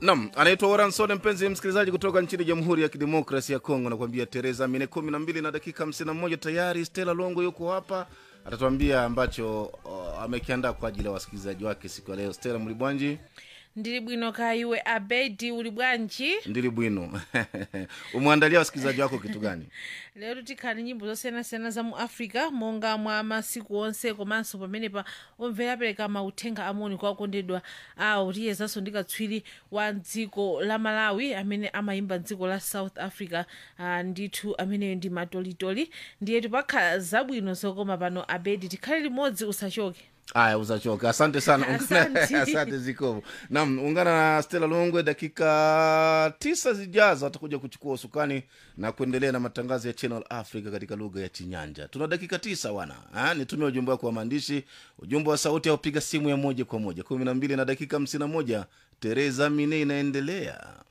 Nam anaitwa Waransone, mpenzi msikilizaji kutoka nchini Jamhuri ya Kidemokrasi ya Kongo, nakwambia Tereza Mine kumi na mbili na dakika hamsini na moja tayari. Stella Longo yuko hapa, atatuambia ambacho uh, amekiandaa kwa ajili ya wasikilizaji wake siku ya leo. Stella Mlibwanji ndili bwino kaya iwe abedi uli bwanji ndili bwino umwandalia wasikilizaji wako kitu gani? lero tikhani nyimbo zosiyanasiyana za mu africa monga mwa masiku onse komanso pamenepa omvera apereka mauthenga amoni kwa akondedwa awo tiyezanso ndi katswiri wa dziko la malawi amene amayimba dziko la south africa uh, ndithu ameneyo ndi matolitoli ndiyetu pakhala zabwino zokoma pano abedi tikhale limodzi usachoke Aya, usachoka. Asante sana, ungana, Asante. asante Zikovo. Naam, ungana na Stella Longwe dakika tisa zijazo, atakuja kuchukua usukani na kuendelea na matangazo ya Channel Africa katika lugha ya Chinyanja. Tuna dakika tisa wana ha? Nitumie ujumbe wako wa maandishi, ujumbe wa sauti au piga simu ya moja kwa moja kumi na mbili na dakika hamsini na moja. Tereza Mine inaendelea.